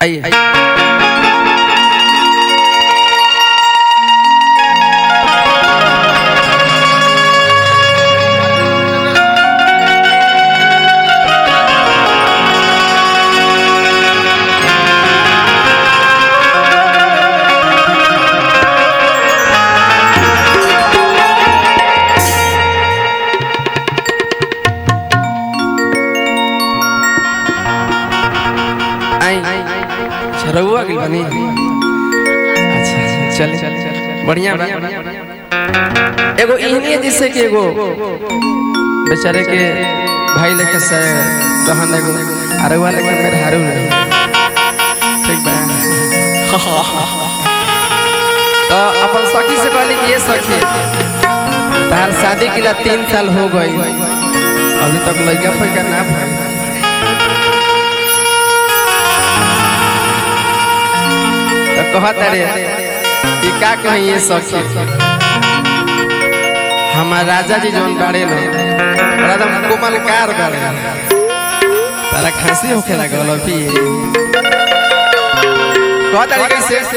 आइए आई अच्छा रहुआ गइल बनी अच्छा चल चल बढ़िया बा एगो इहनी जैसे कि एगो बेचारे के भाई लेके से रहन एगो अरवा लेके मेरे हारू रहे ठीक बा तो अपन सखी से कहली कि ये सखी तार शादी के लिए तीन साल हो गई अभी तक लड़का फैका ना भइल तो कहत रे कि का कही ये सखी हमार राजा जी जौन बाड़े न बड़ा एकदम कोमल कार बाड़े तारा खांसी होखे लागल अभी कहत रे कैसे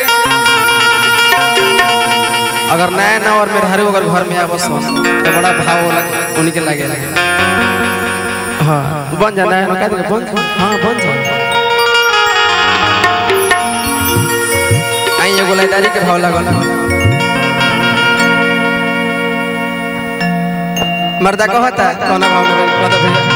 अगर नया ना और मेरे हरे अगर घर में आवस हो तो बड़ा भाव होला उनके लागे हाँ तू बन जाना है ना का बन जा। हाँ बन जा आई एगो लाइदारी के भाव लागल मर्दा कहता कौना भाव में कहता भैया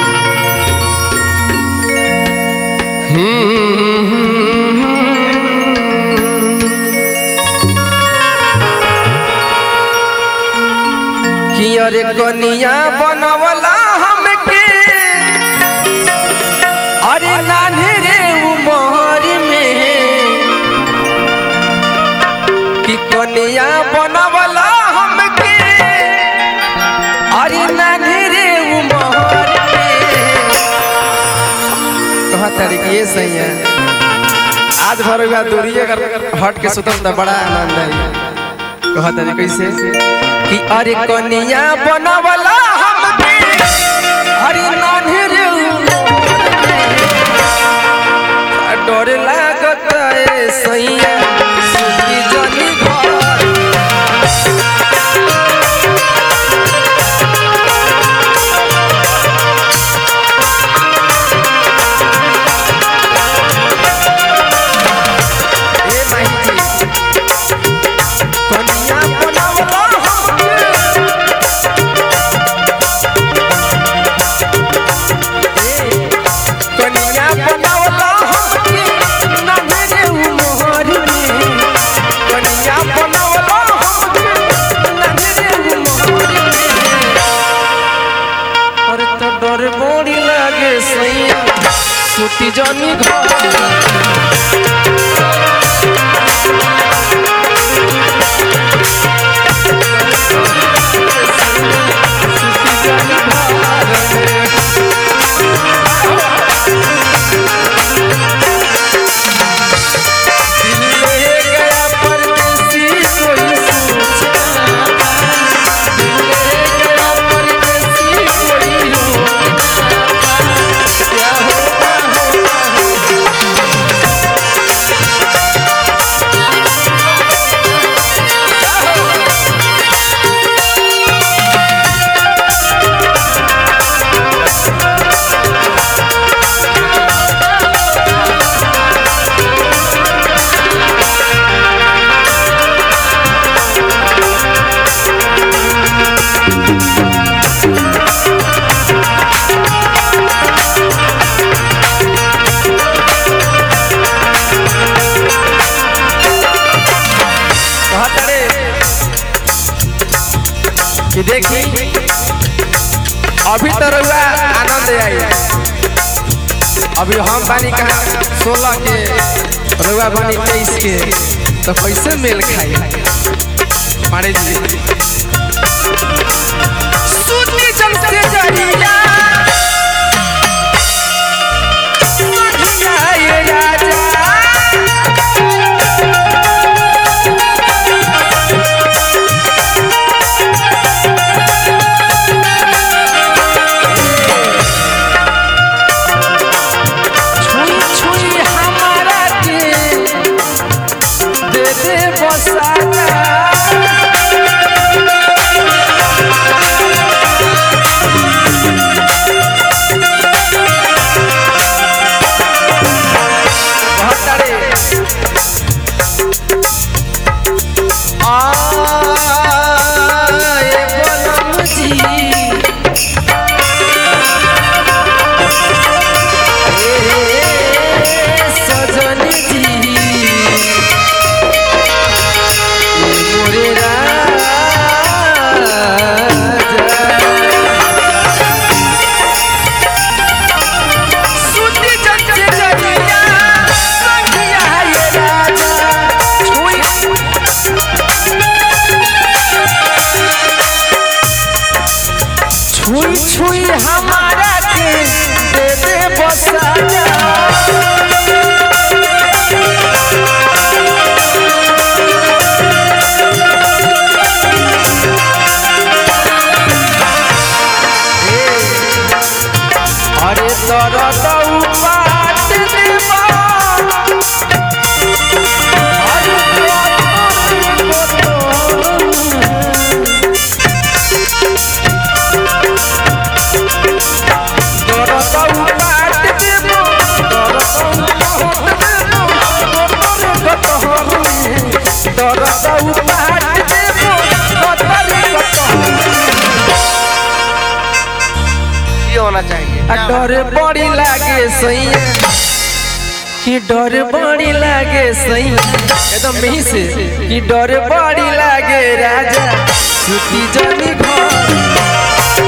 कि अरे कनिया बनवला हमके अरे नान्हे रे उमर में कि कनिया बनवला हमके अरे नान्हे रे उमर में कहा तरीके ये सही है आज भर हुआ दूरी अगर हट के सुतम तो बड़ा आनंद है कहा तरीके कैसे कि अरे कनिया बनवला हमके अरे नान्हे रे उमर में डर लागत है सैया सुती जनी घर ए माही जी कनिया बनावला हमके कनिया बनावला हमके नन्हे उमर में कनिया बनावला हमके नन्हे उमर में अरे तो डर बड़ी लागे सैया सुती जानी घर सुती जानी घर में ले गया परदेसी कोई सोचा ले गया परदेसी कोई रोना क्या होगा होगा कहत रे कि देखी अभी तो रहुआ आनंद आई अभी हम बानी कहा सोलह के रहुआ बानी तेईस के तो कैसे मेल खाई मारे जी सुनी जल से जरिया बढ़िया ये राजा छुई छुई हमारा कि डर बड़ी लागे सही एकदम मिही से कि डर बड़ी लागे राजा सुती जनी घर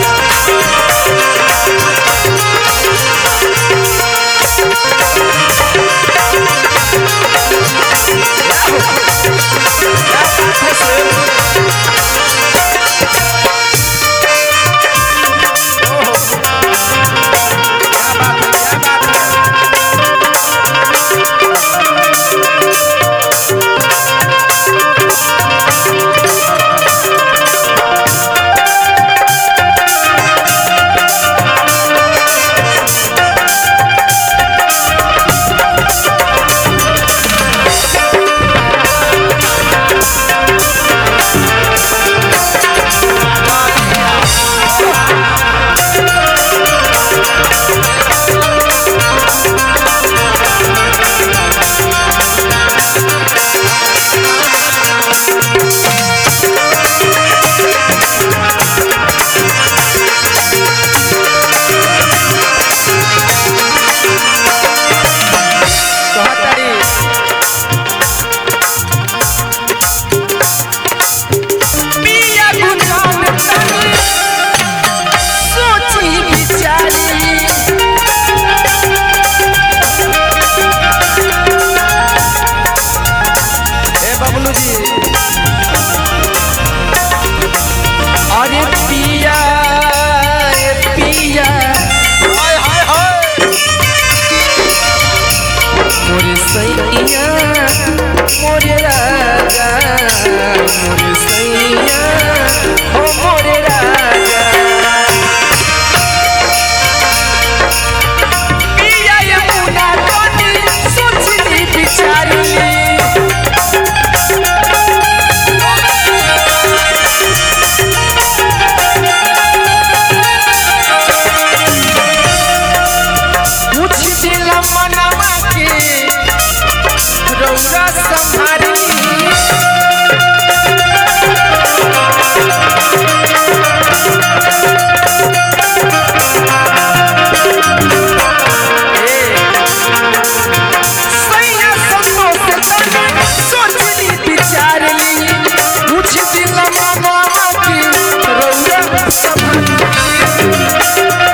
कहतारी पिया गुनगान तनी सोची विचारी ए बबलू जी अरे पिया ए पिया हाय हाय हाय मोरे सैया मोरे राजा मोरे सैया हो मोरे राजा पिया यमुना तनी सोचली विचारली पूछ दिला मनवा के रौरा संभारी सैया संतोष तनी सोचली विचारली पूछ दिला मनवा के रौरा संभारी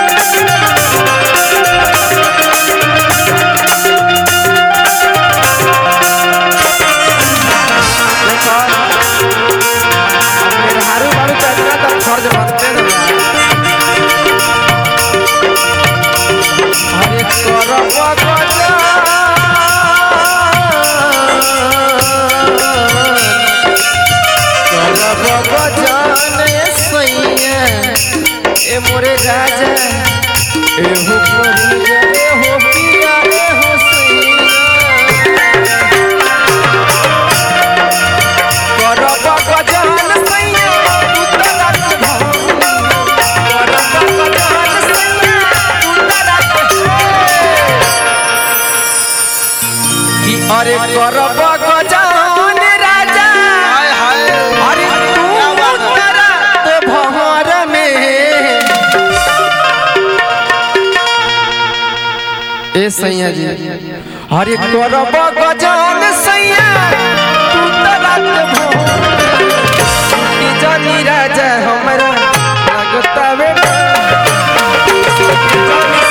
हारू बारू चलना तब फर्ज बनते न हरे करब गजान करब गजान सैया ए मोरे राजा एहो परिया एहो पिया एहो सैया करब गजान सैया उतरत भव करब गजान सैया उतरत कि अरे करब गजान राजा हाय हाय अरे तू क्या बात है? उतरत भवर में ए सैया जी अरे करब गजान सैया तू तरत भवर कि जानी राजा हमरा लगता बेटा